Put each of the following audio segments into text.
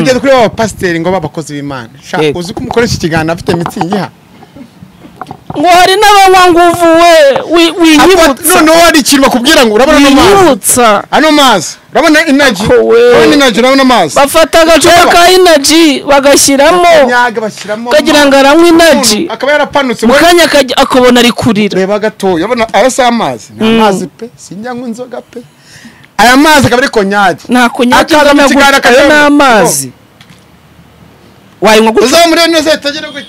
tugeze kuri ba pasiteri ngo b'abakozi b'imana Sha, Yego. uzi ko umukoresha ikiganiro afite mitsingi ha ngo hari n'abanywa nguvu we wi- winyibutsa noneho hari ikintu bakubwira ngo urabona ano mazi winyibutsa ano mazi urabona inaji Ako we. urabona inaji urabona amazi bafata agacupa Reba. ka inaji bagashyiramo nyaga bashyiramo ukagira ngo aranywa inaji umuntu akaba yarapanutse mu ngo kanya akajya- akabona ari kurira reba gatoya urabona aya si amazi ni amazi pe sinjya nywa inzoga pe aya mazi akaba ari konyage nta kunyagi Akaza mu kiganiro ayo ni akayanywa. amazi wayinywa gutya uzamure neza atagera ku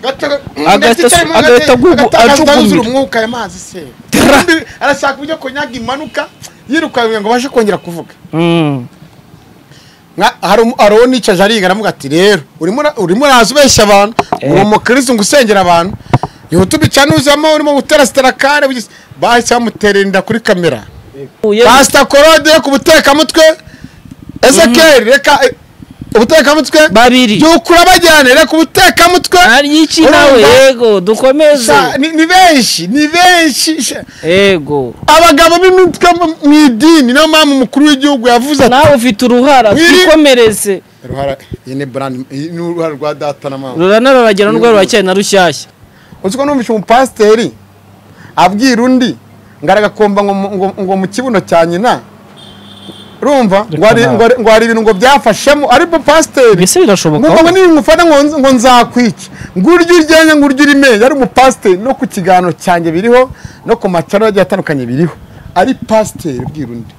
gato Agahita ndetse su- icyarimwe agahita agugu- agatakaza ajugunywa. umwuka aya mazi se Tara. Ubundi arashaka uburyo konyaga imanuka yirukanywe ngo abashe kongera kuvuga Mm. Nka- hari umu- hari uwo nicaje ariga aravuga ati rero urimo ura- urimo uraza ubeshya abantu Eh. uri umukirisitu ngo usengera abantu yihuta ubicane uzamo urimo gutera sitarakare bugize- bahise bamutera inda kuri kamera Uye- pasita korode ku butekamutwe ezekeri reka eh, ubutekamutwe Babiri. byukura bajyane reka ubutekamutwe hari iki nawe Urumva? yego dukomeze Sa- ni ni benshi ni benshi Sha- yego abagabo b'imitwe mu- mu idini niyo mpamvu umukuru w'igihugu yavuze ati nawe ufite uruhara Wiri- twikomereze "Uruhara- iyi ni brand- iyi ni uruhara rwa data na mama rurana ruragera n'urwo ruracyari na rushyashya uzi ko numvise umupasiteri abwira undi ngo aragakomba ngo, mu- ngo, ngo mu kibuno cya nyina urumva ngo hari- ngo hari- ngo hari ibintu ngo byafashemo ariko pasiteri mbese birashoboka ngo ngo nimufata ngo ngo nzakwica ngo urye uryenya ngo urye urimenye ari umupasiteri no ku kiganiro cyanjye biriho no ku macara agiye atandukanye biriho ari pasiteri ubwira undi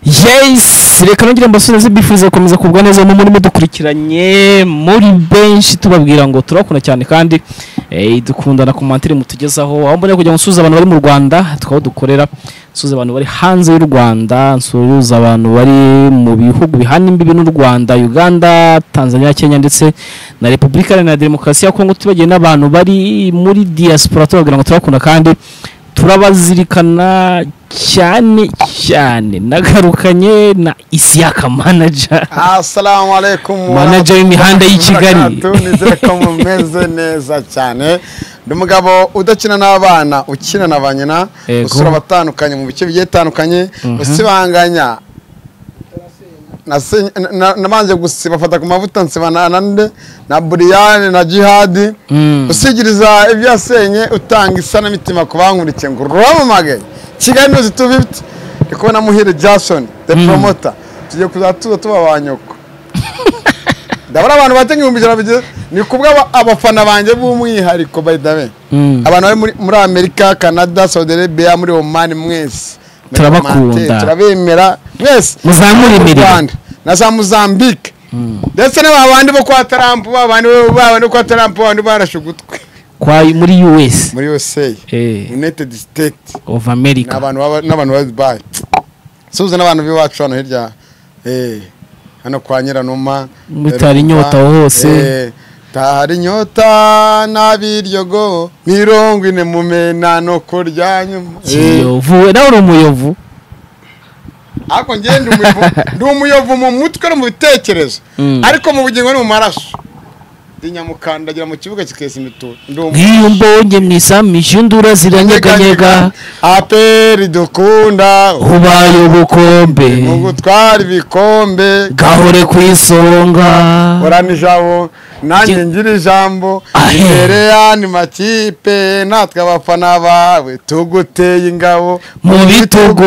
yes reka nongere mbasubize bifuriza gukomeza kugwa neza mu murimo dukurikiranye muri benshi tubabwira ngo turakunda cyane kandi eh, dukundana ku mantire mutugezaho aho mboneye kugira ngo nsuhuze abantu bari mu rwanda twaba dukorera nsuhuze abantu bari hanze y'u rwanda nsuhuze abantu bari mu bihugu bihana imbibi n'u rwanda uganda tanzania kenya ndetse na repubulika iharanira demokarasi ya kongo tubagiye n'abantu bari muri diaspora tubabwira ngo turakunda kandi turabazirikana cyane cyane nagarukanye na isiyaka manaja Assalamu alaikum. Manager w'imihanda y'i Kigali. Nizere ko mumeze neza cyane. Ndi umugabo udakina n'abana, ukina na ba nyina, Yego. usura abatandukanye mu bice bigiye bitandukanye, usibanganya. Nasi- na- na- Nabanje gusiba fata ku mavuta nsiba na nande na Buriyani na Jihadi. Mm. Usigiriza ibyasenye utanga isanamitima ku bankurikiye ngo uramamagaye. Kigali News 250. Ndi kubona Muhire Jason, the promoter. Tugiye kuzatuza tuba ba nyoko. ndabona abantu batenga ibihumbi ijana bigeze ni kubwa aba- abafana banjye b'umwihariko by the way Mm. abantu bari muri- muri amerika canada saudi arabia muri oman mwese Muri Turabakunda. Oman, turabemera mwese Muzamure Muri imirimo. Rwanda na za mozambique ndetse n'aba bandi bo kwa tarampu ba bandi bo- ba bandi bo kwa tarampu ba bandi barashe ugutwi kwa muri US muri usa Eh. united state of America n'abantu baba- n'abantu ba dubayi suhuza n'abantu b'iwacu hano hirya eh, hano kwa nyiranuma Muri eh, Tari Rumba, Nyota hose. eh, tari nyota n'abiryogo mirongo ine mumena no kurya nyuma Eh, kiyovu we nawe uri umuyovu ariko njye ndi umuyovu- ndi umuyovu mu mutwe no mu bitekerezo Mm. ariko mu bugingo ni mu maraso ndi nyamukandagira mu kibuga kikesa imituro ndi umu- nk'iyo mbonye mu isambishi indura ziranyeganyega aperi dukunda ubaye ubukombe mu gutwara ibikombe gahore ku isonga orana ijabo nanjye Jye- ngira ijambo Ahe. imbere y'andi makipe natwe abafana bawe tuguteye ingabo mu bitugu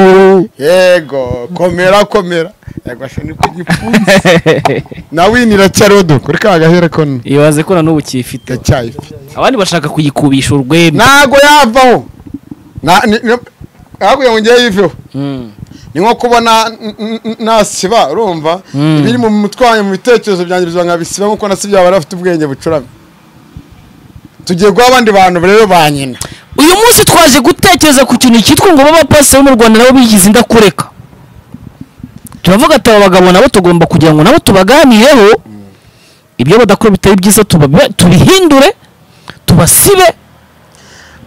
yego komera komera yego ashoni ku gipfunsi na wini iracyariho du kuri ka gahera ko ni- ibaze ko na n'ubu kiyifite iracyayifite abandi bashaka kuyikubisha urwembe ntago yavaho Na- ni- ni- ahubwo ngo njyewe yiveho Mm. ni nko kubona nasiba urumva ibiri mu mutwe wanjye mu bitekerezo byangirizwa nka bisiba nkuko nasibye yaba afite ubwenge bucuramye tugiye guha abandi bantu rero ba nyina uyu munsi twaje gutekereza ku kintu cyitwa ngo b'abapasiteri bo mu rwanda nabo bigize indakureka turavuga ati aba bagabo nabo tugomba kugira ngo nabo tubaganireho ibyo badakora bitari byiza tubabe- tubihindure tubasibe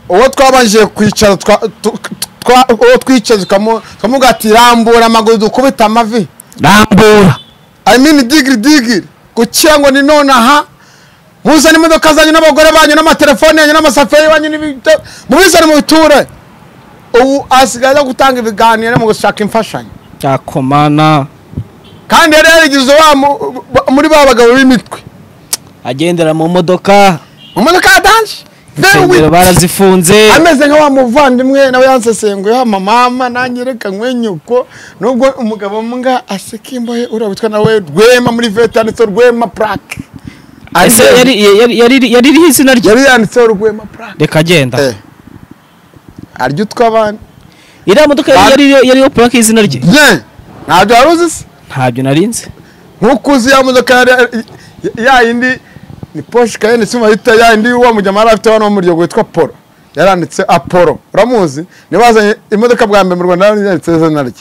uwo twabanjije kwicara twa- tu- twa- uwo twicaye tukamu- tukamuga ati rambura amaguru dukubite amavi rambura i mean digiri digiri kugira ngo ni nonaha muzane imodoka zanyu n'abagore banyu n'amatelefone yanyu n'amasafuriya yanyu n'ibyo mubizane mu biture ubu asigaye ajya gutanga ibiganiro mu gushaka imfashanyo yakomana kandi yari yarigize wa mu- ba- muri ba bagabo b'imitwe agendera mu modoka mu modoka ya danje insengero barazifunze ameze nka wa muvandimwe nawe yansesenguyeho mama nanjye reka nkwenyuko nubwo umugabo mbwa aseka imbohe uriya witwa nawe rwema muri vete yanditseho rwema purake ese yari yari- yari- yari iriho izina rye yari yanditseho rwema purake reka agenda arya utwa abandi iriya modoka yari- yari iriho- yariho purake y'izina rye ye ntabyo wari uzi se ntabyo narinzi nkuko uzi ya modoka yari ya yindi ni poshe kayeni si mahita ya yindi wa mujyama yari afite hano wo mu ryogo witwa polo yaranditse apolo uramuzi ntibazanye imodoka bwa mbere mu rwanda yaranditse izina rye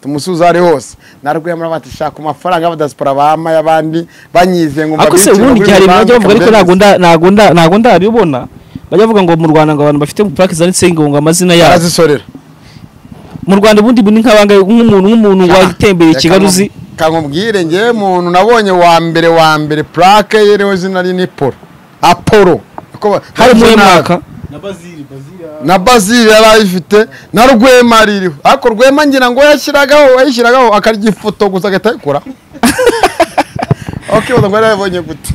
tumusuza ari hose narwemera bati shaka amafaranga y'abadasipora bama y'abandi banyize ngo ariko se mbabikire muri ubundi igihe hari ibintu banki, bajya bavuga kambenzi." ariko ntago nda- ntago nda- ntago ndabibona bajya bavuga ngo mu rwanda ngo abantu bafite purake zanditseho ngo ngo amazina yabo arazisorera mu rwanda ubundi ni nk'abanga nk'umuntu nk'umuntu watembereye i Kigali uzi kamubwire ngewe muntu nabonye wa mbere wa mbere purake ye rero izina rye ni polo apolo Uko ba- hari umuhe mwaka na bazili bazili na bazili yari ayifite na rwema ririho ariko rwema ngira ngo yashyiragaho yayishyiragaho akarya ifoto gusa agahita ayikora akibaza ngo yari yabonye gute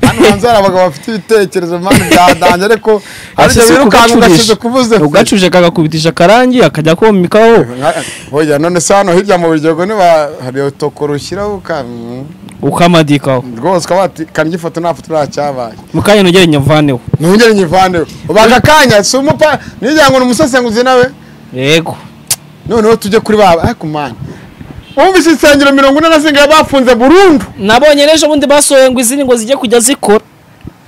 hano hanze hari abagabo bafite ibitekerezo mpande byadange ariko harya birukanka ugasize kubuze fe. ugacuje akagakubitisha akarangi akajya komikaho Nka- oya none se hano hirya mu biryogo niba hari utokoro ushyiraho uka- mm, ukamadikaho rwose ukaba wati karya ifoto nta foto nta cyabaye mu kanya nogere nyavaneho ntongere nyivandeho ubaga akanya si umupa nijyira ngo ni umusesenguzi nawe yego noneho tujye kuri ba ariko mani wumvise insengero mirongo ine na zingahe bafunze burundu nabonye n'ejo bundi basohoye ngo izindi ngo zijye kujya zikora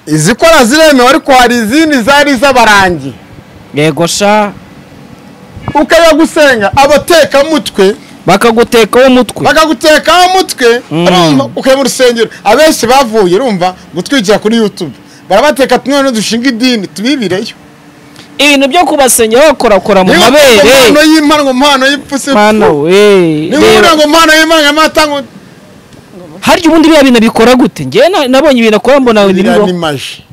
izikora ziremewe ariko hari izindi zari iz'abarangi yego sha ukajya gusenga abatekamutwe bakagutekaho umutwe bakagutekaho umutwe Mm. urumva ukajya mu rusengero abenshi bavuye urumva gutwikira kuri youtube barabateka tumwe dushinga idini tubibireyo ibintu byo kubasengera bakorakora mu Niba ufite impano mabere y'impano ngo mpano y'ipfusi mana we niba reba. ubona ngo mpano y'imana y'amata ngo harya ubundi biriya bintu bikora gute njyewe na- nabonye ibintu akora mbona biriya ni ibibaho maji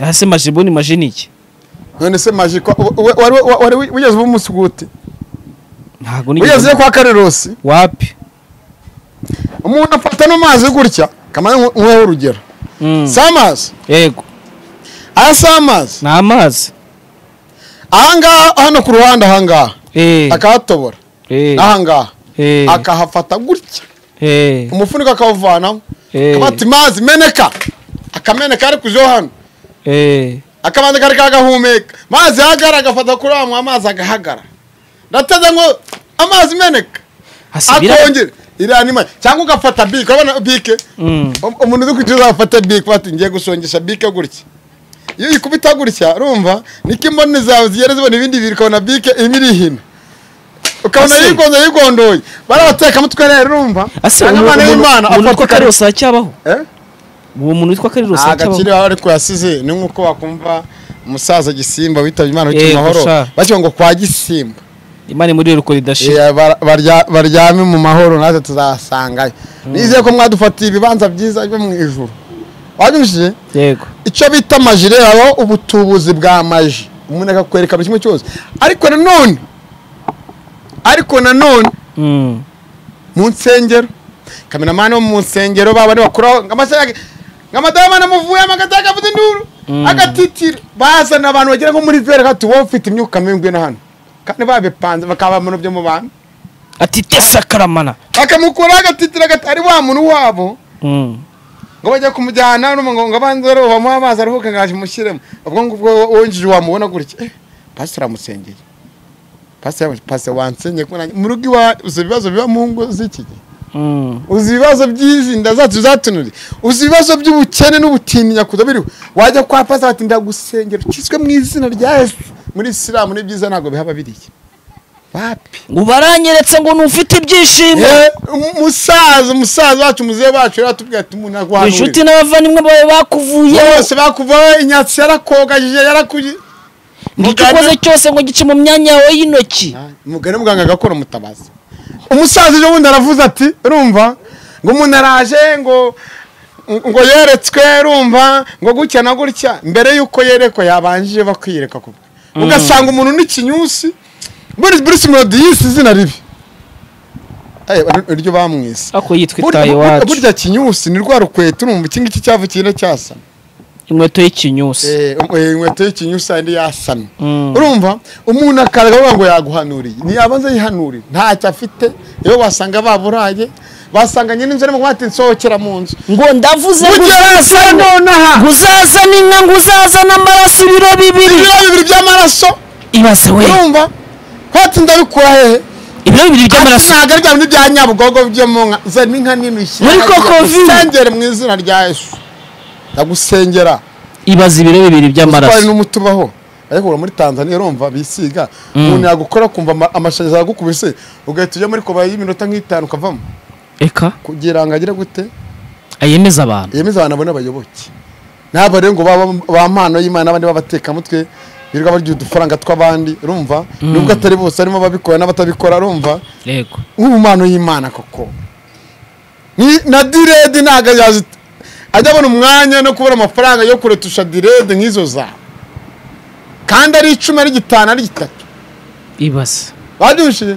hasi maji ubundi maji ni iki none se maji ko- wa- wa- wari wa- wari wigeze uba umusuguti ntabwo wigeze nigeze kwa karerosi wapi umuntu afata no mazi gutya kamara nk'uwo urugero Mm. si amazi yego aya si amazi ni amazi ahangaha hano ku ruhande ahangaha Eh, akahatobora eh, ahangaha eh, akahafata gutya eh, umufuniko akawuvanaho Eh. akabati mazi meneka akameneka ari kujo hano eh. akabanza kari kagahumeka mazi yagara agafata kuri wa amazi agahagara ndateze ngo amazi meneka Hasi biriya- akongera iriya ni mazi cyangwa ugafata bike urabona bike Mm. Um- umuntu uri kucuruza afata bike bati ngiye gusongesha bike gutya iyo uyikubita gutya urumva niko imboni zawe zigera zibona ibindi bintu ukabona bike imwe iri hino ukabona Ase. yigonze yigondoye barabateka mutwe rero urumva Ase, Cyangwa umuntu- imana y'imana umuntu umuntu afata witwa karirosi aracyabaho Eh? uwo muntu witwa karirosi agakire aracyabaho aho ariko yasize ni nk'uko wakumva umusaza gisimba witabye imana Yego, witwa mahoro sha. bakivuga ngo kwa gisimba imana muri ruko ridashira Eh, bar- barya- baryame mu mahoro natwe tuzasangayo nizeye ko mwadufatiye ibibanza byiza byo mu ijuru wanyumvishije yego icyo bita amajire habaho ubutubuzi bwa maji umuntu akakwerekana kimwe cyose ariko nanone ariko nanone Mm. mu nsengero kameramani wo mu nsengero ba bandi bakuraho nk'amadayamani amuvuye amagata akavuza induru agatitira bazana abantu bagera nko muri vere hati wowe ufite imyuka mibi na hano kandi babipanze bakaba abantu byo mu bantu ati tesa karamana bakamukuraho agatitira agati- ari wa muntu wabo Mm. ngo bajya kumujyana no ngo ngo abanze rero bamuha amazi aruhuke ngaje mushyiremo ubwo ngubwo wongeje wamubona gutya eh pastor amusengeye pase pase wansenye ko nanjye mu rugo iwawe uzi ibibazo biba mu ngo z'iki gihe Mm. uzi ibibazo by'izi nda zacu zatunuri uzi ibibazo by'ubukene n'ubutinya kuza biriho wajya kwa pasi bati ndagusengera ukizwe mu izina rya yesu muri isilamu n'ibyiza ntabwo bihaba biriya bapi ngo baranyeretse ngo ntufite ibyishimo Eh, umusaza umusaza wacu muzehe wacu rero atubwira ati umuntu inshuti aguhanurira n'abavandimwe bawe bakuvuyeho bose bakuvaho inyatsi yarakogajije yarakuye nicyo Muganga- ukoze cyose ngo gice mu myanya yawe y'intoki umugore muganga agakora umutabazi umusaza ejo bundi aravuze ati urumva ngo umuntu araje ngo ngo yeretswe urumva ngo gutya na gutya mbere y'uko yerekwa yabanjije bakwiyereka kubwe ugasanga umuntu n'ikinyusi buri bruce melody yise izina ribi Eh, iryo bamwise ariko yitwa Burya- itaye burya iwacu burya kinyusi ni rwa rukweta urumva iki ngiki cyavu kigenda cyasana inkweto y'ikinyusi Eh, um- eh, inkweto y'ikinyusi ayindi yasamye Mm. urumva umuntu akaza avuga ngo yaguhanuriye ntiyabanza yihanurire ntacyo afite iyo wasanga baburaye basanganye n'inzu arimo kuvuga ati nsohokera mu nzu ngo ndavuze ngo ugerasa uzazana nonaha ngo uzazana inka ngo uzazana amaraso ibiro bibiri ibiro bibiri by'amaraso ibaze we urumva hati ndabikura hehe ibiro bibiri by'amaraso ntabwo ari bya bintu bya nyabugogo byo mu nka zana inka nini ushyira Muri hariya, Kokoville. ngusengere mu izina rya yesu ndagusengera ibaze ibiro twari bibiri by'amaraso n'umuti ubaho ariko ura muri tanzania urumva bisiga umuntu yagukora kumva ama- amashanyarazi agukubise ugahita ujya muri koba y'iminota nk'itanu ukavamo eka kugira ngo agire gute ayemeza abantu yemeza abantu abone abayoboke ntabwo rero ngo baba- ba mpano y'imana abandi b'abatekamutwe birirwa barya udufaranga tw'abandi urumva nubwo atari bose harimo ababikora n'abatabikora urumva yego nk'ubu mpano y'imana koko Ni- na direde ntabwo yazi ajya abona umwanya no kubona amafaranga yo kuretusha direde nk'izo zawe kandi ari icumi ari gitanu ari gitatu ibaze babyumvishije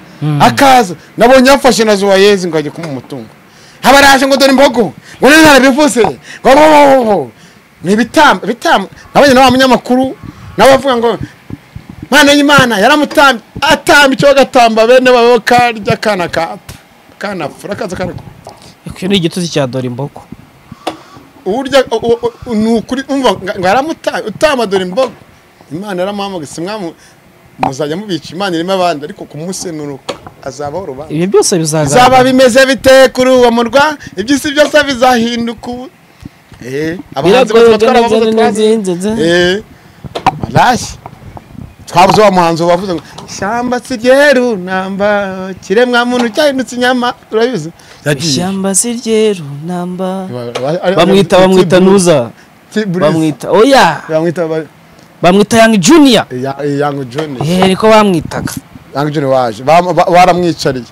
akaza nabonye yafashe na zuwayezi ngo ajye kumuha umutungo abaraje ngo dore imbogo ngo nari narabivuze ngo bo bo bo bo ni ibitambo ibitambo nabonye na wa munyamakuru nawe avuga ngo mwana y'imana yaramutambye atamba icyo bagatamba bene babo karya kana kata kanafura kaza karakura icyo ni igituzi cya dore imbogo urya u- u- u- ni ukuri umva nga- ngo aramutanga utama dore imboga imana yaramuhamagaye si mwamu muzajya mubica imana irimo abandi ariko ku munsi nuruko azabaho urubanza ibyo byose bizagaragara bizaba bimeze bite kuri uwo murwa iby'isi byose bizahinduka ubu Eh, abahanzi Biragoye bose batwara gana abavuze gana twazi. n'inzinzi. Eh, barashye twabuze wa muhanzi wavuze ngo ishyamba si ryeru namba kiremwamuntu cyahindutse inyama urabizi yagiye ishyamba si ryeru namba bamwita bamwita bamwita nuza bamwita oya bamwita ba- bamwita yangi juniya Ya- Young Johnny ehe niko bamwitaga Young Johnny waje Bam- ba- baramwicariye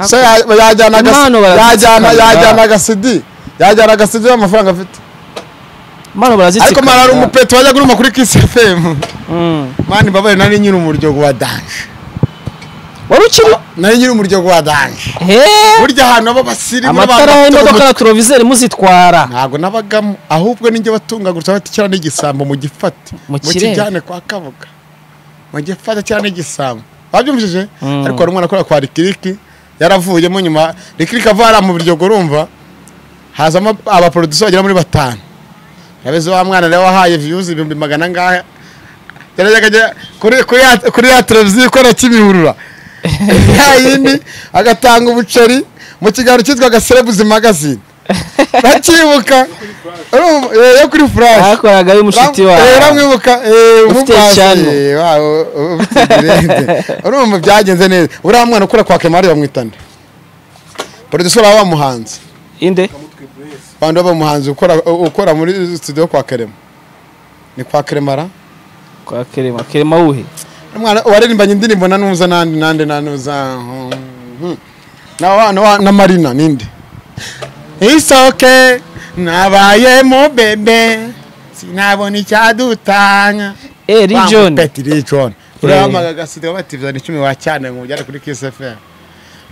se Ako- ya- yajyana aga- Impano yajyana barazitsikana. yajyana agasidi yajyana agasidi n'amafaranga afite mano ariko barazitsikana mara ari umupeto wajya kuruma kuri Kiss FM Mm. mani mbabaye nari nyiri umuryogo wa danje wari ukiri nari nyiri umuryogo wa danje heee burya ahantu aba abasirimu n'abantu amatara bafite y'imodoka umuco- na turovizeri muzitwara ntabwo nabagamo ahubwo ninjye batungagurutse bati kiriya ni igisambo mu gifate Mu mu kirere. kijyane kwa kabuga mu gifate kiriya ni igisambo babyumvishije Mm. ariko hari umwana akora kwa rikiriki yaravuyemo nyuma rikiriki ava hariya mu biryogo urumva hazamo abaporodisiyo bagera muri batanu urabeze wa mwana rero wahaye viyuzi ibihumbi magana angahe yarajyaga ajya kuri kuri ya kuri ya televiziyo ikora kimihurura ya yindi agatanga ubuceri mu kiganiro cyitwaga serebuzi magazine bakibuka urumva, eh, yo kuri furashi bakoragayo umushuti Eh, wawe baramwibuka, eh, Ufite umupasi, icyano. eh, wa- u- u- ufite ibirenge. urumva byagenze neza uriya mwana ukora kwa kemari bamwitana producer waba bamuhanze inde bandi baba umuhanzi ukora ukora muri studio kwa kerema ni kwa keremara kwa kerema kerema wuhe umwana waririmbanye indirimbo na nuza nandi nandi na nuza mhm. na wa- na wa- na marina ninde isoke nabaye mu bebe sinabona icyadutanya eee John john Peti Lee John urahamagara agasiga bati bizana icumi wa cyane ngo mujyane kuri Kiss FM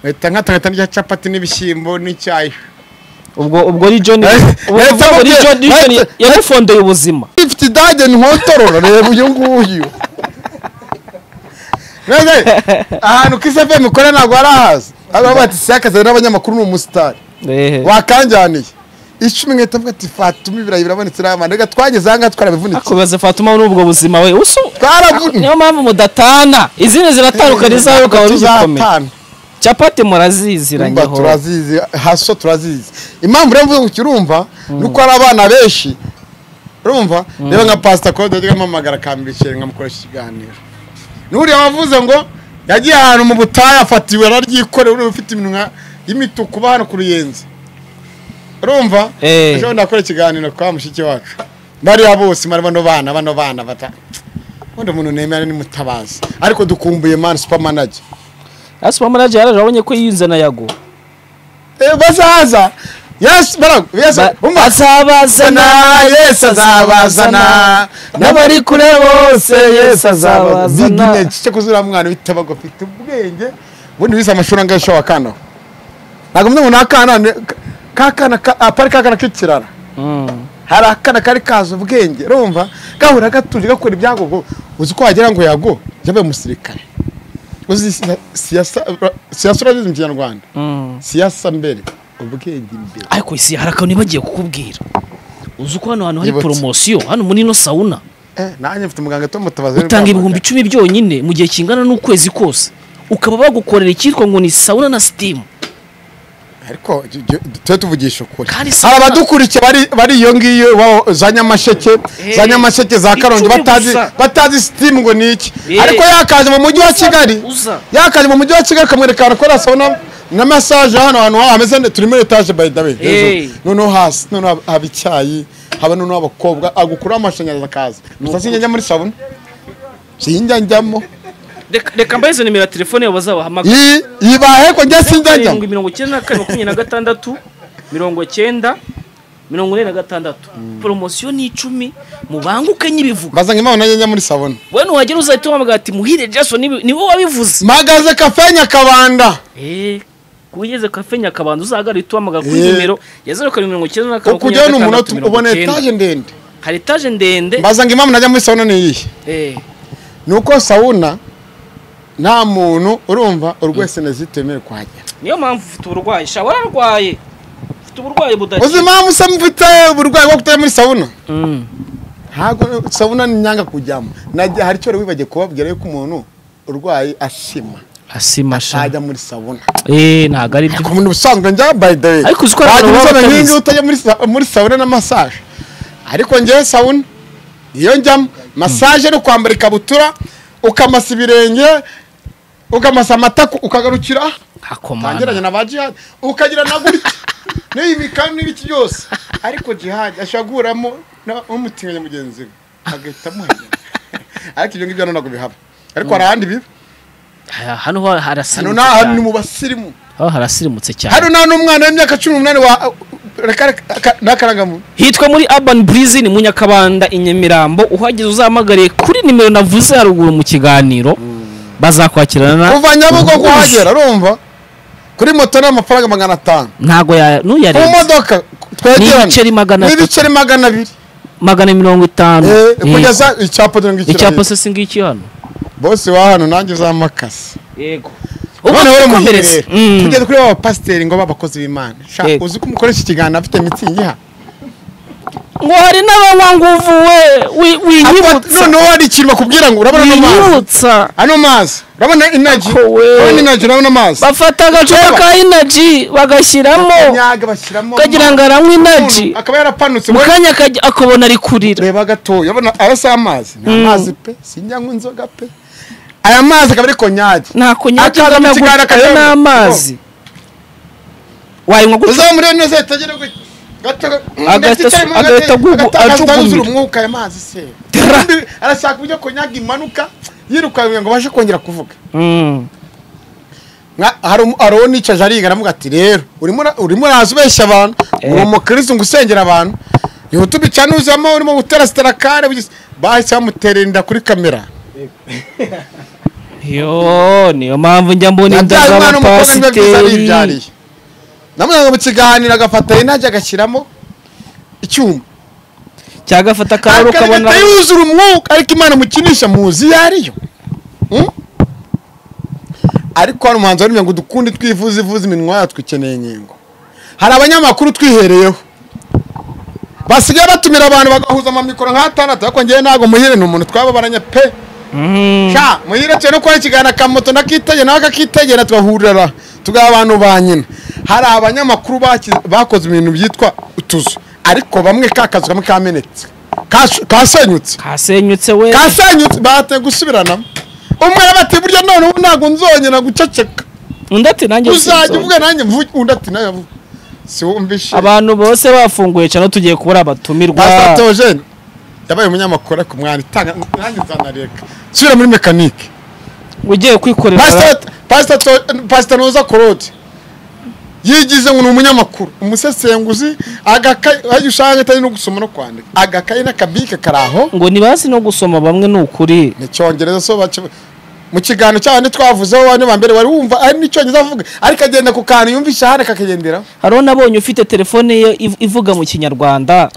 Uhita nkatangata n'irya capati n'ibishyimbo n'icyayi ubwo ubwo ri john Eh, ubwo eh, uvuga ngo ri eh, john eh, John eh, yamufondeye ubuzima ifite idage ntotoro reba uyu nguyu None, ahantu Kiss FM ikorera ntabwo harahazi aba bati si akazi n'abanyamakuru ni umusitari ehe wakanjyaniye icumi nkahita mvuga ati fatuma ibirayi birabonetse n'amande reka twageze aha ngaha twarabivunitse akubaze fatuma n'ubwo buzima we usu Twaravu- niyo mpamvu mudatana izindi ziratandukana izawe ukaba ugikomeye Tuzatana. capati muraziziranyeho Urumva turazizi haso turazizi impamvu rero mvuga ukirumva ni uko hari abana benshi urumva reba nka pasita kode yajyaga ampamagara akambikira nkamukoresha ikiganiro n'uriya wavuze ngo yagiye ahantu mu butayu afatiwe araryikoreye uriya ufite iminwa y'imituku uba hano ku ruyenzi urumva Eh. ejo ndakora ikiganiro kwa mushiki wacu bariya bose mari bano bana bano bana bata ubundi umuntu nemera ni mutabazi ariko dukumbuye mani supamanage asupa manager yaraje abonye ko yiyunze na yago Eh, bazaza yesu baragu yesu Ba- umva azabazana yesu azabazana n'abari kure bose yesu azabazana Azabazana. bigine cyo kuzura mwana bitabago afite ubwenge ubundi wize amashuri angahe ushobora kano ntabwo mwe umuntu akana ne- ka- kakana ka- apari kakana k'ikirara Mm. hari akana kari kazi ubwenge urumva gahora gatuje gakora ibyago uzi ko wagira ngo yago yabaye umusirikare uzi siya- siyasa siyasa urabizi mu kinyarwanda Mm. siyasa mbere ubwenge imbere ariko isi hari akantu nibagiye kukubwira uzi ko hano hantu hari Yibutse. poromosiyo hano muri ino sawuna Eh, nanjye mfite umuganga Tom Mutabazi utanga ibihumbi icumi byonyine mu gihe kingana n'ukwezi kose ukaba bagukorera icyitwa ngo ni sawuna na sitimu ariko ju- ju- tujye tuvugisha ukuri Kandi si- hari abadukurikiye bari bari iyo ngiyo iwabo, za nyamasheke za Eh, nyamasheke za karongi icumi batazi gusa. batazi sitimu ngo ni iki Eh. ariko yakaje mu mujyi wa kigali uza. yakaje mu mujyi wa kigali akamwereka ahantu kora sabona na masaje hano hantu ha- hameze neza turi muri etaje by the way Eh. hejuru. noneho hasi noneho haba- haba icyayi haba noneho abakobwa agukuraho amashanyarazi akaza gusa sinjya njya muri sabona sinjya njyamo reka reka mbahe izo nimero ya telefone yabo bazabahamagara Yi- yibahe ko njya sinjya njyamo karindwi mirongo icyenda na kane makumyabiri na gatandatu mirongo cyenda mirongo ine na gatandatu poromosiyo ni icumi mubanguke nyibivuga mbazanye impamvu nanjye njya muri sabona we nuhagera uzahita wamagara ati muhire jason niwe- niwe wabivuze mpagaze kafe nyakabanda Eh, ku ugeze kafe nyakabanza uzahagarare uhite uhamagara kuri Eh. nimero ya zeru karindwi mirongo icyenda na kane ukujyayo ni makumyabiri na umunota gatandatu mirongo ubona icyenda etaje ndende hari etaje ndende mbaza ngo impamvu najya muri sawuna ni iyihe Eh, ni uko sawuna nta muntu urumva urwese nezitemewe kuhagera niyo mpamvu ufite uburwayi sha wararwaye ufite uburwayi uzi budakira impamvu se mfite uburwayi bwo kutajya muri sawuna Mm. ntabwo sawuna ni nyanga kujyamo Nagiye- hari icyo wari wibagiye kubabwira yuko umuntu urwaye ashima asima sha ntajya muri sawuna Eh, ntabwo ari byo ku muntu ubusanzwe njya by the way Ariko uzi ko hari wagira abantu baba inzobe batabizi. nk'ingi utajya muri sa- muri sawuna na massage ariko ngewe sawuna iyo njyamo massage ni ukwambara ikabutura ukamasa ibirenge ukamasa amataku ukagarukira tangeranye hakomana na ba jihadi ukagira na gutya n'iyi mikani n'ibiki byose ariko jihadi ashobora guhuramo n'umutinganya mugenzi we agahita amuhagera ariko ibyo ngibyo hano ntabwo bihaba ariko hari ahandi biba Ha- hano ho hano harasirimutse ni ahantu cyane mu basirimu Hano harasirimutse cyane hano nta n'umwana w'imyaka cumi n'umunani wa reka reka n'akarangamuntu hitwa muri urban breeze ni mu nyakabanda i nyamirambo uhageze uzahamagariye kuri nimero navuze haruguru mu kiganiro bazakwakirana kuva nyabugo Ubuhuza. kuhagera urumva kuri moto ni amafaranga magana atanu ntago ya ku nuyarenze modoka twegerane N'ibiceri magana atatu. n'ibiceri magana abiri magana mirongo itanu Eh, Yego. kugeza icyapa dore ngo icyapa icyapa se singiki hano bose wa hano nanjye uzamakase yego noneho rero ubukomereze muherere tugeze kuri ba pasiteri ngo b'abakozi b'imana Sha, Yego. uzi ko umukoresha ikiganiro afite mitsingi ha ngo hari n'abanyanguvu we wi- winyibutsa noneho hari ikintu bakubwira ngo urabona ano mazi winyibutsa ano mazi urabona inaji Ako we. urabona inaji urabona amazi bafata agacupa Reba. ka inaji bagashyiramo nyaga bashyiramo ukagira ngo aranywe inaji umuntu akaba yarapanutse mu ngo kanya akajya- akabona ari kurira reba gatoya urabona aya si amazi ni amazi pe sinjya nywa inzoga pe aya mazi akaba ari konyage ntako nyacyo Akaza mu kiganiro ayo akayanywa. ni amazi wayinywa gutya uzaba muri eno zeta agera gutya gato Agahita ndetse asu- agahita agugu- acukumira acukumira. umwuka aya mazi se Tara. Ubundi arashaka uburyo konyage imanuka yirukanwe ngo abashe kongera kuvuga Mm. Nka- hari umu- hari uwo nicaje ariga aravuga ati rero urimo ura- urimo uraza ubeshya abantu Eh. uri umukirisitu ngo usengera abantu yihuta ubicane uzamo urimo gutera sitarakare bugize- bahise bamuterera inda kuri kamera yo niyo mpamvu njya mbona inda yabyaye umwana w'umukobwa biba byiza z'abapasiteri aribyariye namujyanye mu kiganiro agafata inajya agashyiramo icyuma cyangwa agafata akaruru ukabona akagahita yuzura umwuka ariko imana mukinisha muzi iyo ariyo Hmm? ariko hari umuhanzi warimye ngo dukunde twivuze ivuze iminwa yacu ikeneye inkingo hari abanyamakuru twihereyeho basigaye batumira abantu bagahuza amamikoro nk'atandatu ariko ngewe ntabwo muhire ni umuntu twababaranye pe sha muhire cyane no kuba ikiganiro akamoto nakitegera nawe akakitegera tugahurira tugaha abantu ba nyina hari abanyamakuru baki- bakoze ibintu byitwa utuzu ariko bamwe ka kazu kamwe kamenetse kash- kasenyutse kasenyutse we kasenyutse bahatiye gusubiranamo umwe ati burya none ubu ntabwo nzongera guceceka undi ati nanjye uzajya sinzongera." uvuga nanjye mvuge undi ati nawe avuge si wumvishe abantu bose bafunguye cyane tugiye kubura abatumirwa Pastor Theogene yabaye umunyamakuru ariko mwana itanga nanjye nzanareka subira muri mekanike ugiye kwikorera Pastor- Pastor Tho- Pastor Ntuza Claude yigize ngo ni umunyamakuru umusesenguzi agakayi ayo ushaka atari no gusoma no kwandika agakayi n'akabike kari aho ngo ntibazi no gusoma bamwe ni ukuri ni icyongereza so baca- mu kiganiro cy'abandi twavuzeho bane ba mbere wari wumva ari n'icyongereza avuga ariko agenda ku kantu yumvisha ahari akakigenderaho hariho n'abonye ufite telefone ye iv- ivuga mu kinyarwanda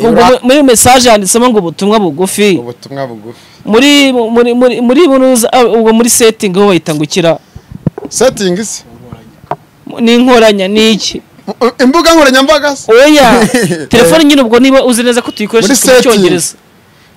ubwo Ura- mu- muri message handitsemo ngo ubutumwa bugufi ubutumwa bugufi muri muri muri muri buruza- ah, ubwo muri setting aho bahita ngo ikira setingi se ni inkoranya ni iki imbuga nkoranyambaga se oya telefone nyine ubwo niba uzi neza ko tuyikoresha Muri ifite mu setting. cyongereza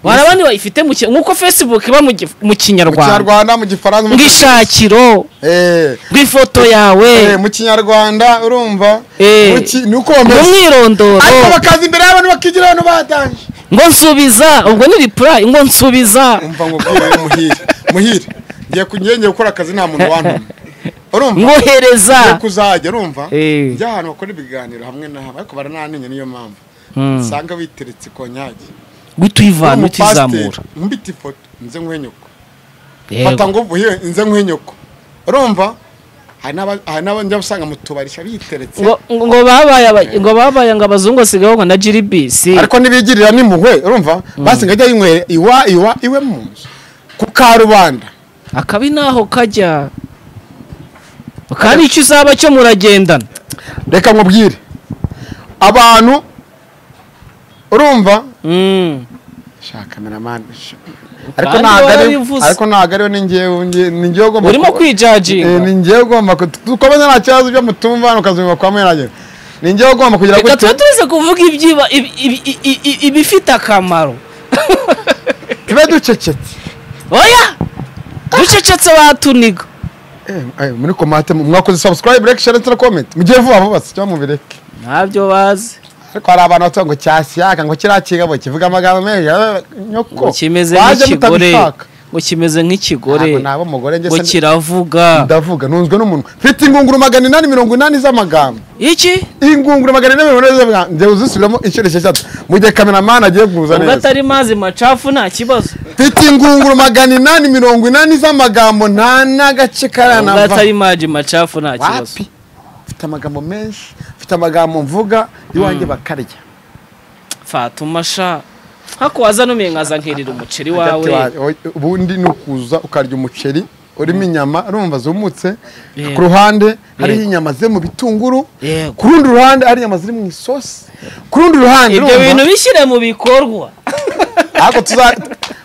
hari abandi bayifite mu ki- nk'uko facebook iba mu gi- mu mu kinyarwanda kinyarwanda mu gifaransa mu- mu ishakiro Eh. rw'ifoto yawe Eh, mu kinyarwanda urumva Eh. Mu ki- ni uko mu bameze ariko mwirondoro bakaza imbere y'abantu bakigira abantu batanje ngo nsubiza ubwo ni reply ngo nsubiza umva ngo bwiwe muhire muhire ngiye kunyenge gukora akazi nta muntu wantuma urumva ngiye ngohereza kuzajya urumva Eh. njya ahantu bakora ibiganiro hamwe na hamwe ariko barananenye niyo mpamvu Hmm. usanga witeretse konyage guhita uyivana uhita uyizamura mbita ifoto nze nguhe nyoko fata yego ngo uvuhe nze nguhe nyoko urumva hari n'aba- hari n'abajya usanga mu tubari sha biteretse ngo ngo babaye aba- ngo babaye ngo abazungu basigaye ngo na jiribisi ariko ntibigirira n'imuhwe urumva basi ngo ajye yinywera iwa iwa iwe mu nzu ku karubanda akabi naho kajya kandi icyo uzaba cyo muragendana reka nkubwire abantu urumva Mm. shaka kameramani ariko Kandi ntabwo ari warabivuze. ariko ntabwo ariyo ni ngewe nge- ni ngewe ugomba urimo kuba- Eh, kwijajinga ni ngewe ugomba ku- dukomeze nta kibazo byo mutumva hano ukazumva kwa mwiragera ni ngewe ugomba kugira reka tuba gute tuze kuvuga ibyiba ibi- ibi- i- i- ibifite akamaro tube ducecetse oya ducecetse batuniga Eh, eh, muri komate mwakoze subscribe like share ndetse na comment mugiye vuba vuba si cyo mubireke ntabyo bazi ariko hari abantu batuga ngo cyashyaka ngo kiriya kigabo kivuga amagambo menshi eh, nyoko ngo kimeze Waje nk'ikigore mutabishaka. ngo kimeze nk'ikigore Ntabwo naba umugore ngo ngese kiravuga ndavuga nunzwe n'umuntu mfite ingunguru magana inani mirongo inani z'amagambo iki ingunguru magana inani mirongo inani z'amagambo njye uzisubiramo inshuro esheshatu mu gihe kameramani agiye kuza ubwo neza atari mazi macafu nta kibazo mfite ingunguru magana inani mirongo inani z'amagambo nta n'agace ubwo karanava atari mazi macafu nta kibazo wapi mfite amagambo menshi mfite amagambo mvuga iwanjye bakarya fatuma sha hako waza numiye nkaza nkerera umuceri Hagati wawe wawe, ubundi ni ukuza ukarya umuceri urimo inyama urumva zumutse Yego. ku ruhande hariho Yego. inyama ziri mu bitunguru Yego. ku rundi ruhande hari inyama ziri mu isosi ku rundi ruhande ibyo urumva, bintu bishyire mu bikornwa ariko tuza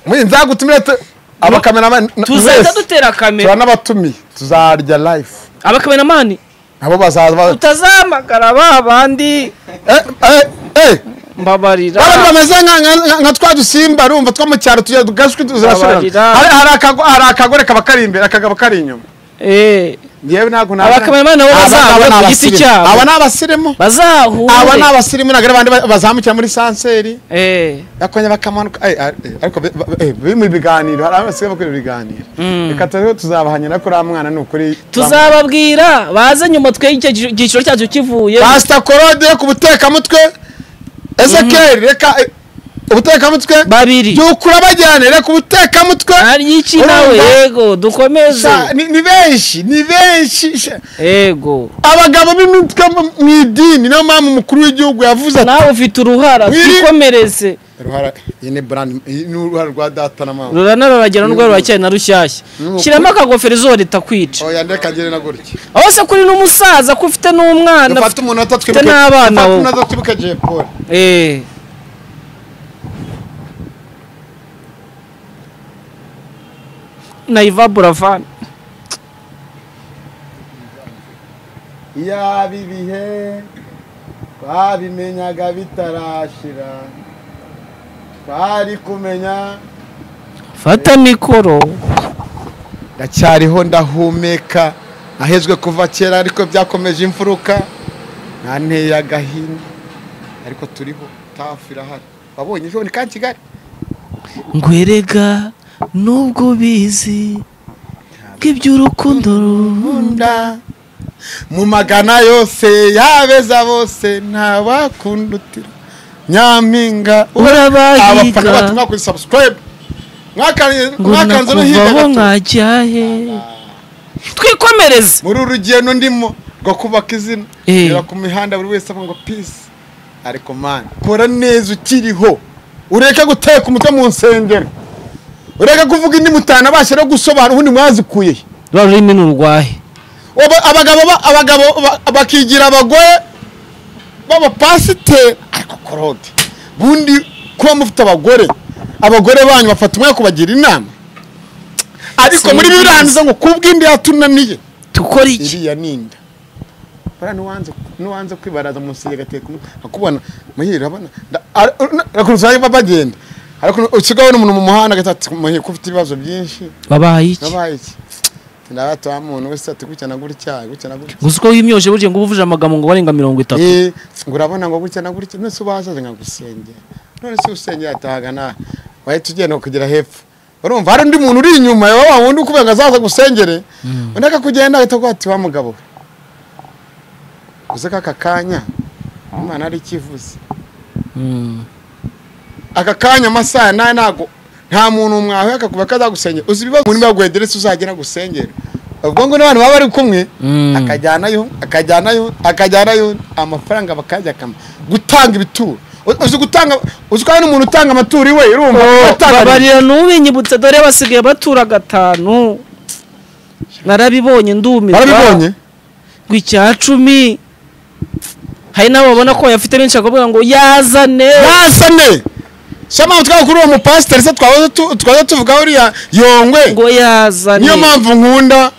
muri nzagutumire tu- abakameramani na- tuzajya mwese, dutera tuba kamera n'abatumiye tuzarya live abakameramani nabo bazaza utazahamagara ba bandi eh eh eh mbabarira Baba bameze nka- nka- nka twa dusimba rumva two mu cyaro tujya tugashwi tuzirashobora Babarira. hari hari akago- hari akagore kaba kari imbere akagabo kari inyuma Eh, yewe ntabwo Abakameramani nabo bazahura ku giti cyabo. aba ni abasirimu aba ni bazahure abasirimu ntabwo ari abandi ba- bazamukira muri sanseri Eh, bakongera bakamanuka Eh, ar- eh, ariko be- be- eh, biri mu biganiro hari abasigaye bakora ibiganiro Mm. reka turiho tuzabahanira ko uriya mwana ni ukuri tuzababwira baze nyuma twe icyo gi- giciro cyacu kivuye pasita korode ku butekamutwe ezekeri reka eh, ubutekamutwe babiri byukura bajyanira ku butekamutwe aryiki nawe Urumva? yego dukomeze Sha, ni ni benshi ni benshi sha. yego abagabo b'imitwe mu- mu idini niyo mpamvu umukuru w'igihugu yavuze ati nawe ufite uruhara Wiri- twikomereze uruhara iyi ni brand iyi ni uruhara rwa data na mama rurana ruragera n'urwo rurakeye na rushyashya Nuko- shyiramo akagofero izuba ritakwica oya ndeka ngire na gutya aho se kuri n'umusaza ko ufite n'umwana dufate umunota twibuke Mfite n'abana dufate wowe. umunota twibuke Jay Paul Eh, naiva buravan yaba ibihe twabimenyaga bitarashira twari kumenya fata mikoro ndacyariho ndahumeka nahezwe kuva kera ariko byakomeje imfuruka ntanteye agahinda ariko turiho tafu irahari wabonye ejo ni ka kigali ngo erega nubwo ubizi bw'iby'urukundo runda nda mu magana yose yabeza bose ntawakundutira nyampinga Urabahiga. abafana batumwa kuri sabusikarayibu ngo mwakanze no hirya gato nakuvaho nkajya he twikomereze muri uru rugendo ndimo rwo kubaka izina Eh. reba ku mihanda buri wese avuga ngo pisi ariko mani kora neza ukiriho ureke guteka umutwe mu nsengero ureke kuvuga indi mutanabasha no gusobanura ubundi mwazikuye he rwa rurimi ni urwahe Oba- abagabo ba- abagabo ba- bakigira abagore b'abapasiteri ariko korode bundi kuba mufite abagore abagore banyu bafata umwanya wo kubagira inama ariko muri birangiza ngo kubw'indi yatunaniye dukora iki iriya ninda bara nuwanze nuwanze kwibaraza munsi yagateka umutwe akubona muhira abana rakuruzaye bagenda ariko usigaye n'umuntu mu muhanda agatatu muhira ko ufite ibibazo byinshi babaye iki nabaye iki ndabata wa muntu wese ati gutya na gutya gutya na gutya gusa uko wimyoje burya ngo uba uvuje amagambo ngo barenga mirongo itatu Eh, ngo urabona ngo gutya na gutya none se ubazaze nkagusengera none se usengera atahaga nawe wahita ugenda kugera hepfo urumva hari undi muntu uri inyuma yawe wa wundi ukubwira ngo azaza gusengere undi akakugenda ahita aguha ati wa mugabo we uze k'aka kanya imana ari ikivuze Mm. aka kanya amasaha ya nayo ntago nta muntu mwahuye akakuba kazagusengera uzi ibibazo umuntu bagwederetse uzagera gusengera ubwo ngo n'abantu baba bari kumwe Mm. akajyanayo akajyanayo akajyanayo amafaranga bakajya akama gutanga ibituro U- uzi gutanga uzi ko hari n'umuntu utanga amaturo iwe urumva atanga babarira n'ubinyibutse dore basigaye batura gatanu narabibonye ndumirwa barabibonye ngo icya cumi hari n'abo babona ko bayafite benshi bakavuga ngo yazane yazane shama twaba kuri uwo mupasiteri se twahoze tu- twahoze tuvuga uriya yongwe ngo yazane niyo mpamvu nkunda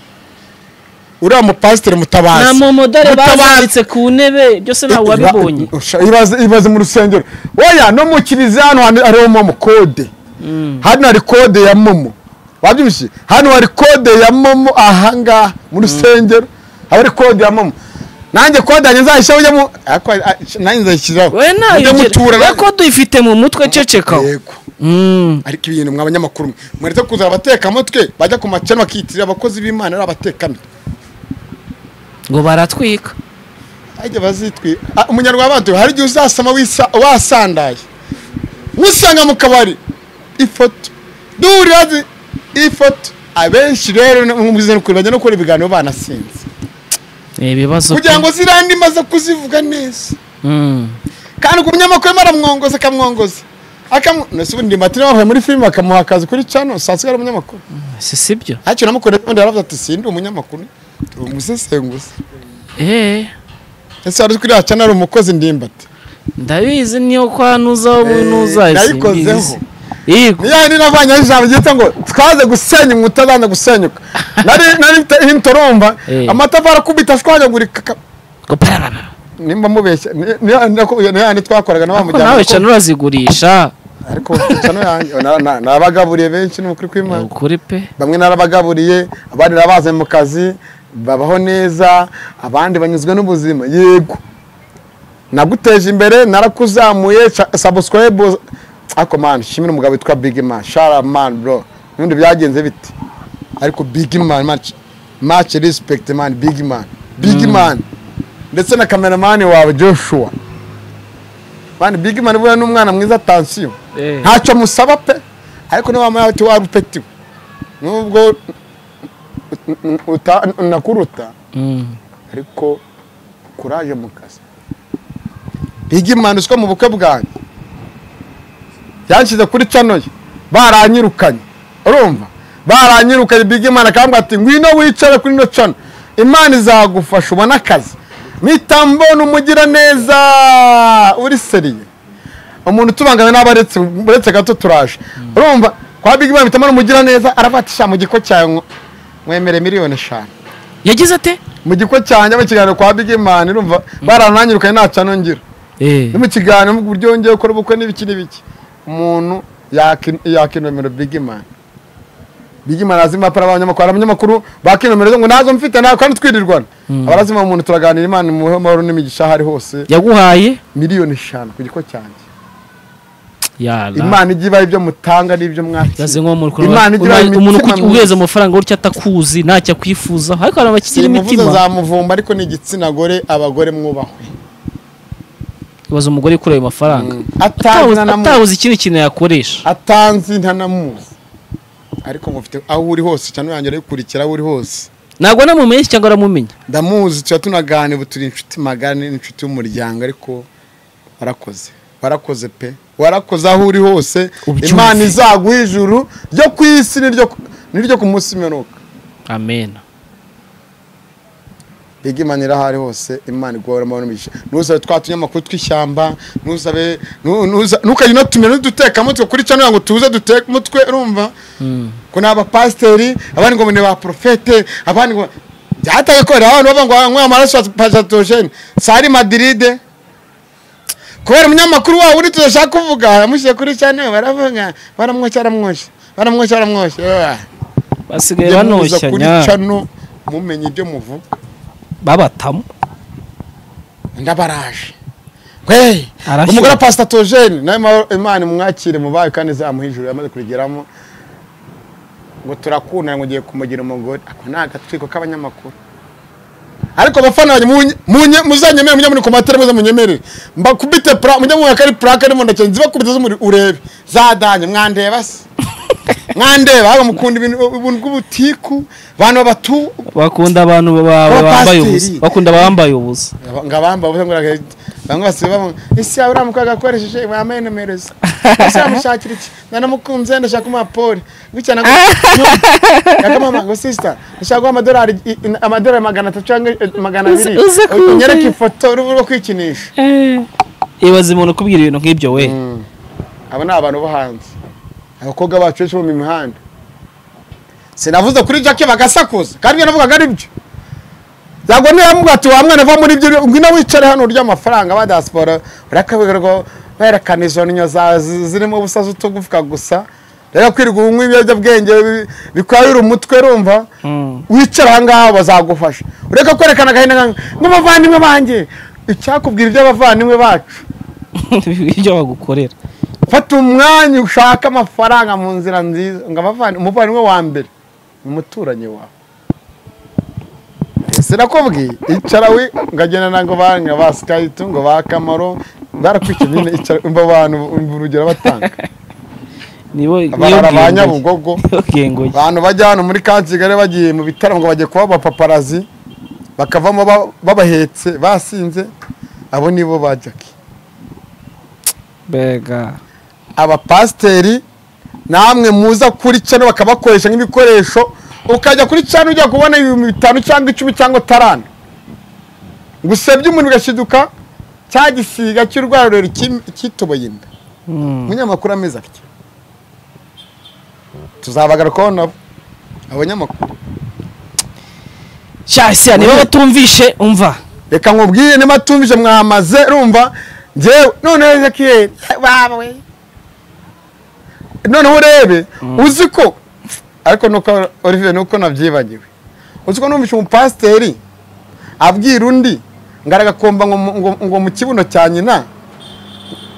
uriya mupasiteri mutabazi nta momodore Mutabazi. bazambitse ku ntebe byose ntawe wabibonye Usha- ibaze ibaze mu rusengero oya no mu kiliziya hano hantu hariho momo kode hano hari kode ya momo wabyumvise hano hari kode ya momo ahangaha mu rusengero haba hari kode ya momo nanjye kode yanjye nzayishyiraho ujya mu ariko, ah, nanjye nzayishyiraho we mujye nayo mutura nanjye. ko duyifite mu mutwe ceceka Yego. Mm. ariko ibintu mwa banyamakuru mwe mwaretse kuza abatekamutwe bajya ku macani bakiyitirira abakozi b'imana ari abatekamutwe ngo baratwika ajya bazitwi Ah, umunyarwanda waduye hari igihe uzasama wisa- wasandaye usanga mu kabari ifoto duhurira zi ifoto abenshi rero nk'umuzenguruko bajya no gukora ibiganiro banasinze ni ibibazo kugira ngo ziriya ndimi zo kuzivuga neza Mm. kandi ku munyamakuru baramwongoza akamwongoza akamu nese ubundi matine bavuye muri filime bakamuha akazi kuri cano saa sita ari umunyamakuru si sibyo ntacyo namukorera ubundi yaravuze ati sindi umunyamakuru ndi umusesenguzi eh ese wari uzi kuri ya cano ari umukozi ndimbati ndabizi niyo kwa nuzaho Eh, nayikozeho. nuzazi niyo handi navanye aho ijambo ryitwa ngo twaze gusenya inkuta zanze gusenyuka nari nari mfite intoromba Eh. amatafari akubita ashwanyagurika ka- nimba mubeshya ni- ni- nako- niyo handi twakoraga na wa nawe mujyana cana urazigurisha ariko cano yanjye na- na- nabagaburiye benshi ni ukuri kw'imana ukuri pe bamwe narabagaburiye abandi narabaze mu kazi babaho neza abandi banyuzwe n'ubuzima yego naguteje imbere narakuzamuye sabusikarayibu ariko mani shimira umugabo witwa bigi mani shara mani bro n'ubundi byagenze bite ariko bigi mani maci maci rispekiti mani bigi mani bigi mani ndetse na kameramani wawe joshua mani bigi mani buriya ni umwana mwiza tansiyo Eh. ntacyo musaba pe ariko niba wamuha uti warupetiwe nubwo uta- nakuruta Mm. ariko kuraje mu kazi biga imana uswa mu bukwe bwanjye yanshyize kuri cano ye baranyirukanye urumva baranyirukanye biga imana akambwira ati ngwino wicare kuri ino cano imana izagufasha ubone akazi mpita mbona umugiraneza uri seriye umuntu utubangamiye n'abo aretse uretse gato turaje urumva kwa biga imana mpita mbona umugiraneza aravuga ati sha mu giko cyawe ngo- mwemere miliyoni eshanu yagize ate mu giko cyanjye mu kiganiro kwa big man urumva barananyirukanye nta cano ngira Eh. no mu kiganiro mu buryo wongeye gukora ubukwe n'ibiki n'ibiki umuntu yaki- yakinomero bigimani bigimani azima para abanyamakuru hari abanyamakuru bakinomero ngo nazo mfite nawe kandi twirirwana abarazima umuntu turaganira imana imuhe amahoro n'imigisha aho ari hose yaguhaye miliyoni eshanu ku giko cyanjye yara imana ijya ibaha ibyo mutanga n'ibyo mwakira yaze nko mu Rwanda, Imana igira ubaye umuntu imitima uku- myiza. uguheza amafaranga gutya atakuzi ntacyo akwifuza ariko abantu bakiri muvuze imitima zamuvumba ariko ni igitsina gore abagore mwubahwe ibaza umugore ukura ayo mafaranga atazi ntanamuzi atabuze ikindi kintu yakoresha atanzi ntanamuzi ariko ngufite aho uri hose cyane yanjye arayikurikira aho uri hose ntabwo anamumenye cyangwa aramumenya ndamuzi tuba tunagana ubu turi inshuti magana n'inshuti y'umuryango ariko warakoze warakoze pe warakoze aho uri hose Ubyumve. imana izaguha ijuru ryo ku isi n'iryo ku- n'iryo ku munsi w'imperuka amen mbega imana iri aho ari hose imana iguhora amahoro n'imigisha ntuzabe twa tunyamakuru tw'ishyamba ntuzabe nu- nuza- ntukajye unatumira n'udutekamutwe kuri cano ngo tuze duteke umutwe urumva ko ni abapasiteri abandi ngo ni ba porofete abandi ngo byatagakorera abantu bava ngo anywe amaraso ya pasatogene sari madiride kubera umunyamakuru wabo uri tudashaka kuvuga yamushyize kuri cano baravuga baramwoshya baramwoshya baramwoshya baramwoshya Yeah. basigaye Mujye muza kuri banoshanya cano mumenye ibyo muvuga babatamu ndabaraje we Arashyira. umugore wa pasita tojeni nawe ma- imana imwakire mu bayo kandi izamuha ijuru yamaze kurigeramo ngo turakundana ngo ugiye kumugira umugore ako ni agatwiko k'abanyamakuru ariko abafana banjye munye- munye- muzanyemere mujye muri komatire muze munyemerere mbakubite pura mujye mwaka ari purake arimo ndakene zibakubite z'umuri urebe zadanye mwandeba se mwandeba ahubwo mukunda ibintu ubuntu bw'ubutiku abantu babatu bakunda abantu ba- ba- Abapasiteri. bambaye ubusa bakunda abambaye ubusa ngo abamba bavuze ngo rage- bamwe basiba bavuga ese yaba uramukoraga akoresheje wambaye nomero ze ese yamushakira iki nanamukunze ndashaka kumuha pole bityo nago yakamama ngo sisita ndashaka guha amadolari i- i- amadolari magana atatu cyangwa eh, magana Uze- abiri uze kumva. unyereke ifoto uruhu rwo kwikinisha ibaza umuntu ukubwira ibintu nk'ibyo we abo ni abantu bo hanze abakobwa bacu benshi bo mu mihanda sinavuze kuri jacke bagasakuza kandi ibyo navugaga ari byo ntabwo niba mubwira ati wa mwana va muri ibyo ngwino wicare hano urya amafaranga ba diaspora urakaberwa berekana izo ninyo za- zi- zirimo ubusa z'utugufwa gusa rero kwirirwa unywa ibiyobyabwenge bi- bikwayura umutwe rumva Mm. wicara aha ngaha bazagufasha ureka kwerekana agahinda nka- nk'abavandimwe banjye icyakubwira iby'abavandimwe bacu ibyo bagukorera fata umwanya ushake amafaranga mu nzira nziza ngo abavane umuvandimwe wa mbere ni umuturanyi wawe sirakubwiye icara we ngagenda nango banga ba sikayitu ngo ba kamaro barakwikiye nyine icara umva abantu umva urugero batanga nibo abahara ba nyabugogo nyabugogo abantu bajya hano muri kansigali bagiye mu bitaramo ngo bagiye kuba abapaparazi bakavamo ba- babahetse basinze abo nibo ba jackie mbega abapasiteri namwe muza kuri cano bakabakoresha nk'ibikoresho ukajya kuri cano ujya kubona ibihumbi bitanu cyangwa icumi cyangwa tarana ngo usebye umuntu ugashiduka cya gisiga cy'urwara rurerure cyim- cyituboye inda Mm. umunyamakuru ameze atya tuzabagarukaho nabo abanyamakuru sha ese niba Uwe. batumvishe umva reka nkubwire niba atumvise mwamaze rumva ngewe noneho ezekiyeli bawe noneho urebe uzi ko ariko nuko olivier nuko nabyibagiwe uzi ko numvise umupasiteri abwira undi ngo aragakomba ngo mu- ngo- ngo mu kibuno cya nyina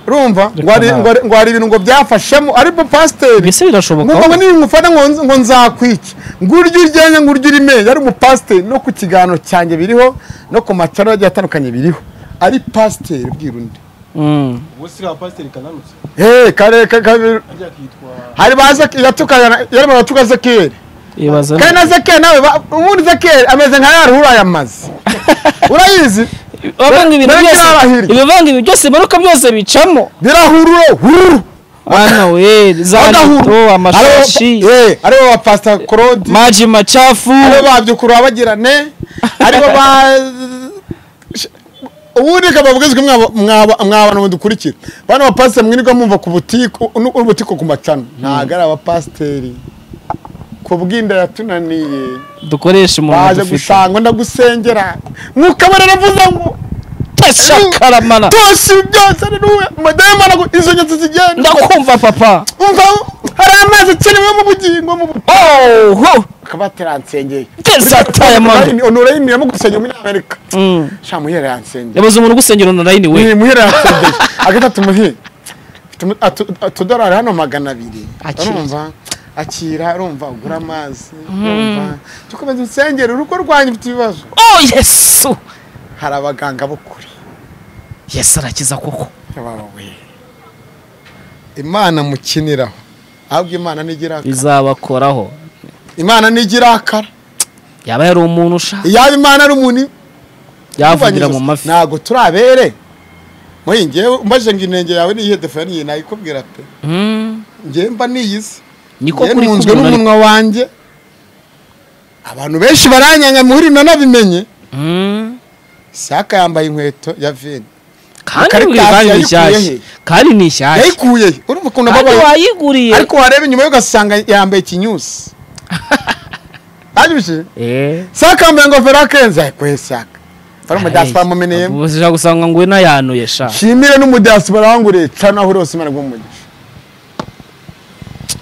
urumva ngo hari- ngo hari- ngo hari ibintu ngo byafashemo ari pasiteri mbese birashoboka ngo ngo ahubwo? niba umufata ngo ngo nzakwike ngo urye uryenye ngo urye urimenye ari umupasiteri no ku kiganiro cyanjye biriho no ku macaro agiye atandukanye biriho ari pasiteri ubwira undi Mm. ubu si ka pasiteri kananutse he kare ka- ka- ajya akitwa hari ba Zeki- yatukana yarimo aratuka zekeri ibaza kandi na zekeri nawe ba- ubundi zekeri ameze nka ya ruhura yamaze urayizi abavanga ibintu Mbega byose arahirwa. ibivanga ibintu byose imanuka byose bicamo birahururo hururu hano we za badahuru nido amashashi aribo ba pasita claude maji macafu aribo ba byukuru babagirane aribo ba ubundi kababwizwe mw'abantu mudukurikira bano bapasiteri mwirirwa mumva ku butiko ubutiko ku macano ntabwo ari abapasiteri ku bw'inda yatunaniye dukoresha umuntu baje dufite gusanga ndagusengera mwuka baravuze ngo shakaramana tosi byose ni wowe madayimana ngo izo nyatsi zigenda ndakumva papa umva hari amazi akenewe mu bugingo mu bu- oho akaba ataransengeye desata ya mama onurayini yamugusenya umunyamerika Mm. sha muhera yansengeye yabuze umuntu ugusengera online we ni muhera yansengeye agatatu muhire Tumu- atu- atudorari hano magana abiri Akira. urumva akira urumva ugura amazi urumva dukomeza insengero urugo rwanyu mfite ibibazo oh yesu hari abaganga bo kure yesu arakiza koko bawe imana mukiniraho ahubwo imana ntigira bizabakoraho imana ntigirakara yaba yari umuntu ushaka iyaba imana ari umuntu yavugira mu mavi ntabwo turabere muri ngewe mbaje ngo inenge yawe niyihe defaniye nayikubwira pe Mm, ngewe mba niyizi niko ngewe kuri ntunzwe kumwe n'umunwa wanjye abantu benshi baranyanga muri nanabimenye Mm, saka yambaye inkweto ya veni kandi Ikarita wibwira kandi ni yayikuye shyashya he? kandi ni shyashya yayikuye he? urumva ukuntu kandi ababaye wayiguriye ariko wareba inyuma ye ugasanga yambaye ikinyusi aribije Eh, saka yambaye ingofero akenze ayikweye saka ari umudasipora ayi, mumeneyemo ubwo ushaka gusanga ngo nayanuye sha nshimire n'umudasipora wanguriye ca naho uri hose imana igumugisha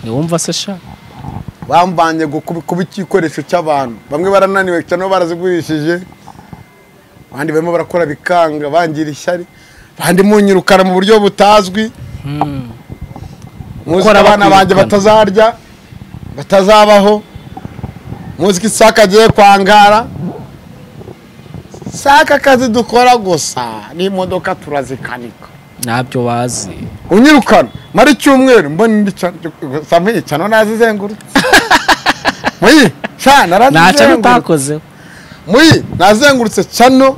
ntiwumva se sha bambanye gukuba kuba igikoresho cy'abantu bamwe barananiwe cyane bo barazigurishije abandi barimo barakora bikanga bangira ishyari abandi munyirukana mu buryo butazwi Mm. muzi Gukora ko abana banjye bakwirukana. batazarya batazabaho muzi ko isaka agiye kwangara saka akazi dukora gusa n'imodoka turazikanika ntabyo bazi unyirukana mara icyumweru mbona indi samwe cyano nazizengurutse muyi sha ntacyo narazizengurutse utakozeho muyi nazengurutse cyano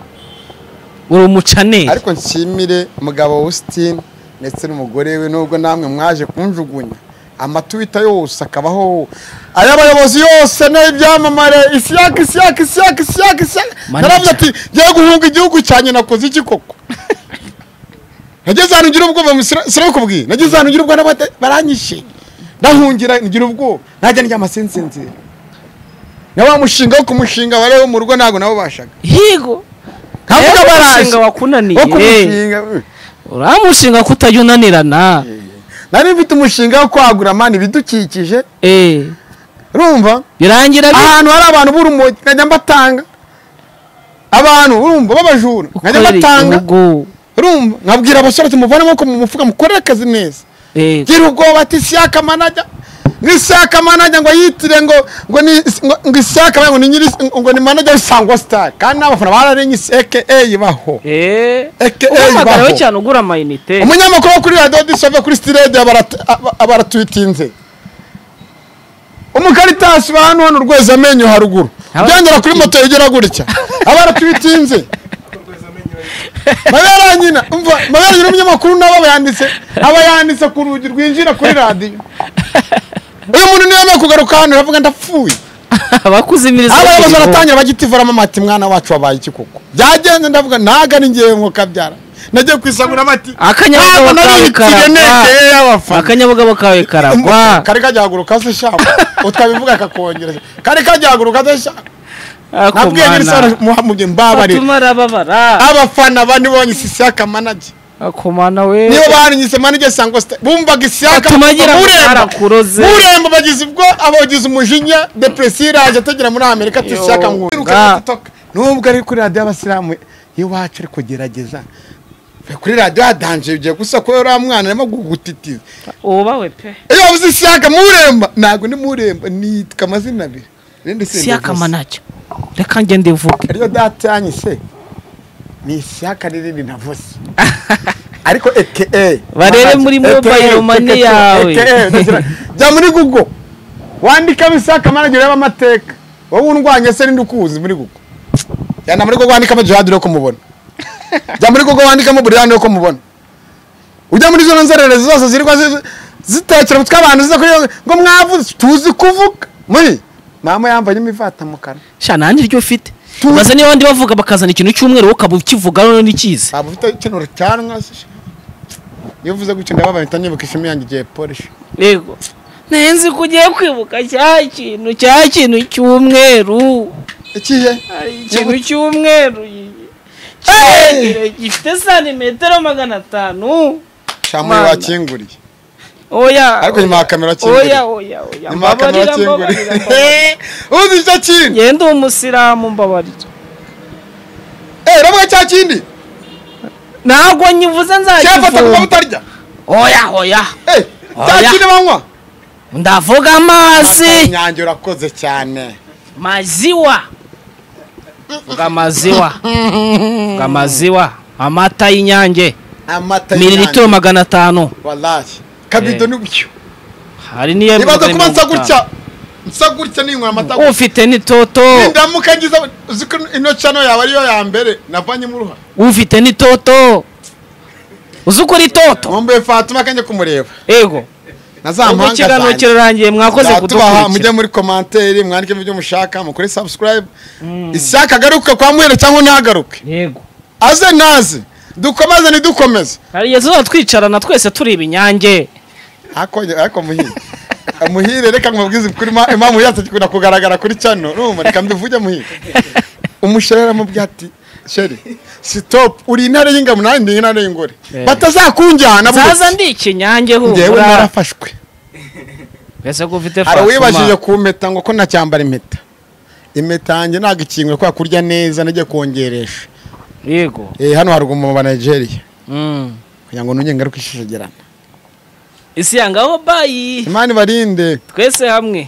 uri umucaneri ariko nshimire umugabo Austin ndetse n'umugore we nubwo namwe mwaje kunjugunya amatuwita yose akabaho ay'abayobozi yose n'ibyamamare isiyaka isiyaka isiyaka isiyaka isiyaka Manini naravuze ati cyane. ngiye guhunga igihugu cyanjye nakoze iki koko nageze ahantu ngira ubwoba mu Isra- sinabikubwiye nageze ahantu ngira ubwoba n'abata- baranyishe ndahungira ngira ubwoba najya ndyama sinsinzira na wa mushinga wo kumushinga wari wo mu rugo ntabwo nabo bashaga higo ntabwo Ewe baraje umushinga wakunaniye. wo kumushinga uramushinga ko utajya unanirana nari mfite umushinga wo kwagura mani ibidukikije Eh, urumva birangira bi- ahantu hari abantu b'urumogi nkajya mbatanga abantu urumva b'abajura nkajya ukorera mbatanga igihugu urumva nkabwira abasore ati muvanemo ko mu mufuka mukorere akazi neza Eh, gira ubwoba ati isiyaka manajya ngo isiyaka manajya ngo yitire ngo ngo ni ngo- ngo isiyaka manajya ngo ni nyiri ngo ni manajya w'isangwa sitari kandi n'abafana bararenye isi ekeyi baho eh, AKA uhamagarawe baho. cyane ugura amayinite umunyamakuru wo kuri radiyo disove kuri sitade abaratwitinze umukaritasi ba hano hano urweza amenyo haruguru Aba- byongera kuri moto yegera gutya abaratwitinze mabera nyina umva mabera nyina umunyamakuru nawe aba yanditse aba yanditse ku rugi rwinjira kuri radiyo uyu muntu niyo yambaye kugaruka hano aravuga ndapfuye bakuzimiriza abayobozi baratangira bagitivoramo amati mwana wacu wabaye iki koko byagenze ndavuga ntaga ni ngewe nkuko abyara nagiye kwisagura amati akanyabugabo Ntabwo kawe narihitire karagwa negeye abafana akanyabugabo kawe karagwa kari kagihaguruka se shyamba utabivuga kakongera kari kagihaguruka se shyamba nabwiye nyir'isora akomana muhamubye mbabarira batuma arababara abafana bane bonye isiyaka manage akomana we niyo barinyise manage sangwa sita bumvaga isiyaka Atuma ngira ngo arakuroze. buremba bagize ubwo abagize umujinya depresiyo iraje atagera muri amerika ati Yo, isiyaka bwa. ngo nubwo ari kuri radiyo y'abasilamu iwacu ari kugerageza kuri radiyo hadanje ugiye gusa ko uriya mwana arimo kugutitiza ubawe pe iyo wabuze isiyaka muremba ntabwo ni muremba nitwa amazina abiri irindi si siyaka Ndavuse. manacyo reka ngende mvuge ariyo data yanyu se ni isiyaka n'irindi navuze ariko eke Barebe muri mobile money yawe. jya muri google wandikamo isiyaka manager urebe amateka wowe undwanya se n'indi ukuzi muri google jyana muri google wandikamo jihad urebe ko mubona jya muri google wandikamo buriyani urebe ko mubona ujya muri zo nzererezi zose zirirwa zi- zitekera umutwe abantu ziza kuri iyo ngo mwavuze tuzi kuvuga muri mama yambaye imivata mu kanwa sha nanjye iryo ufite Tu- maze niba abandi bavuga bakazana ikintu cy'umweru wowe ukaba ukivuga none ntikizi waba ufite ikintu cyanwa se iyo uvuze gutya ndababaye mpita nibuka ishami yanjye igihe polisi yego ntenzi ko ugiye kwibuka cya kintu cya kintu cy'umweru ikihe Hari ikintu cy'umweru Eh, kirekire gifite santimetero magana atanu shamuye Mana. bakinguriye oya ariko nyuma ya kamera kinguriye oya oya oya nyuma ya kamera mbabarira mbabarira mbabarira. kinguriye uzi icyo kintu ngewe ndi umusilamu mbabarira eee ravuga cya kindi ntabwo nyivuze cyafata kuba nzakivuga utarya oya oya eee cya Oya. kindi banywa ndavuga amazi nyange urakoze cyane maziwa vuga maziwa vuga maziwa amata y'inyange amata mililitiro magana atanu walahi kabido ni bucyo hari n'iyo nibaza kuba nsa magana atanu. gutya nsa gutya ninywera amata gutya ufite n'itoto ndamuka ngize uzi ko ino cano yawe ariyo ya mbere navanyemo uruhara ufite n'itoto uzi ukora itoto nkumbuye fatuma kanjye kumureba yego na za ubwo mpanga ikiganiro zanjye kirarangiye mwakoze tubaha mujye kudukurikira muri komanteri mwandike ibyo mushaka mukore subscribe ishyaka agaruke kwa muhera cyangwa ntagaruke yego aze naze dukomeze ntidukomeze hari igihe tuzaba twicarana twese tureba inyange ariko ariko muhire muhire reka nkubwize ukuri ma- impamvu yatse ikunda kugaragara kuri cano urumva reka mbivuge muhire umushorera mu byati sheri stop uri intare y'ingabo nanjye ndi intare y'ingore Eh. batazakungijana zaza ndi ikinyange njyewe humura narafashwe ese ko ufite hari uwibajije fatuma kumpeta ngo ko nacyambara impeta impeta yanjye ntabwo ikingwe kubera kurya neza najya kongeresha yego Eh, hano haruguru mu banigeria Mm. kugira ngo nongere ngaruke ishishogerana isi yangaho bayi imana ibarinde twese hamwe